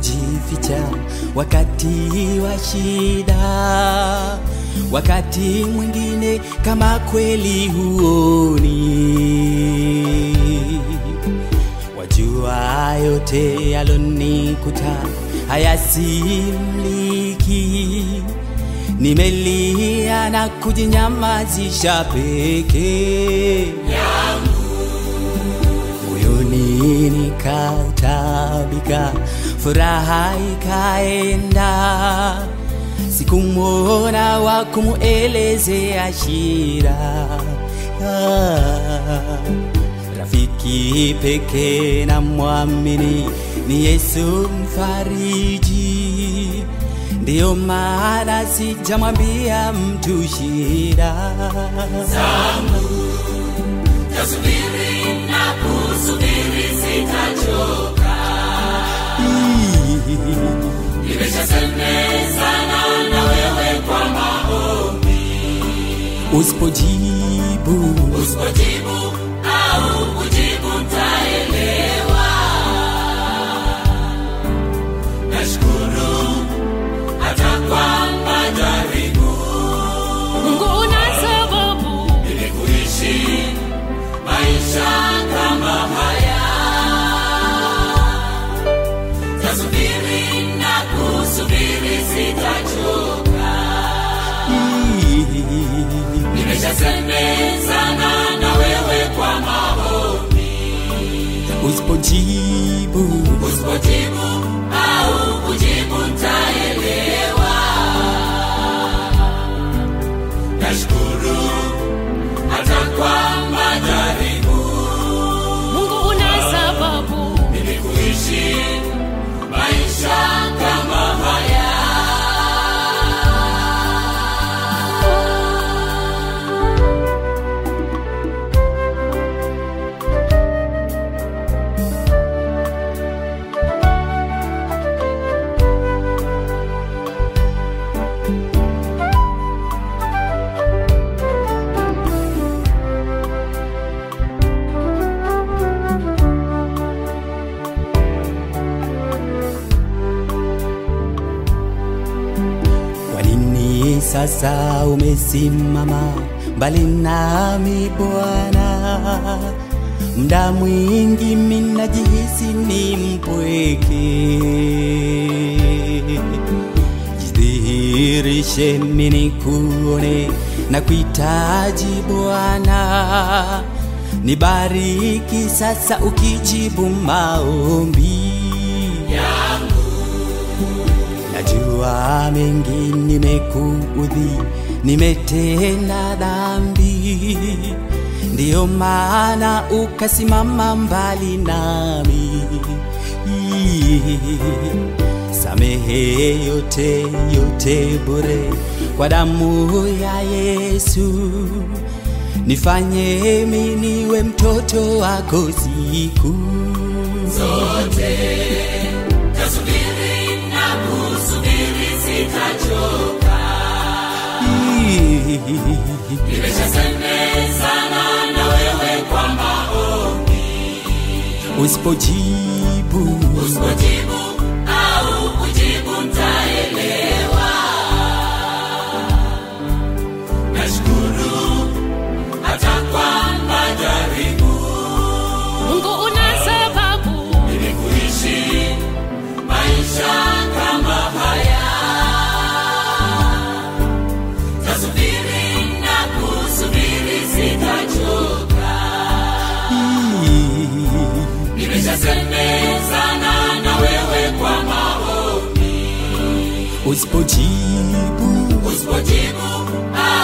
kujificha wakati wa shida, wakati mwingine kama kweli huoni. Wajua yote yalonikuta hayasimliki, nimelia na kujinyamazisha pekee moyoni nikatabika, furaha ikaenda, sikumwona wa kumuelezea shida. Ah, Rafiki pekee na mwamini ni Yesu mfariji, ndiyo maana sijamwambia mtu shida Tasubiri na kusubiri sitachoka, nimeshasemezana na wewe kwa maombi. Usipojibu Usipojibu au kujibu ntaelewa. Nashukuru hata kwa majaribu Mungu una sababu ili kuishi maisha kama haya. Tasubiri na kusubiri sitachoka, nimeshasemezana na wewe kwa maombi. usipojibu Usipojibu au kujibu ntaelewa. Nashukuru hata kwa majaribu Mungu una sababu ili kuishi maisha kama haya. Kwa nini sasa umesimama mbali nami Bwana? Mda mwingi minajihisi ni mpweke. Jidhihirishe mini kuone na kuhitaji Bwana, nibariki sasa ukijibu maombi Najua mengi nimekuudhi, nimetenda dhambi, ndiyo maana ukasimama mbali nami. Samehe yote yote bure kwa damu ya Yesu, nifanye mimi niwe mtoto wako siku zote tasubiri na kusubiri sitachoka nimeshasemezana na wewe kwa maombi Usipojibu usipojibu au kujibu ntaelewa nashukuru hata kwa majaribu Mungu una sababu ili kuishi maisha kama haya. Tasubiri na kusubiri sitachoka, nimeshasemezana na wewe kwa maombi. Usipojibu Usipojibu au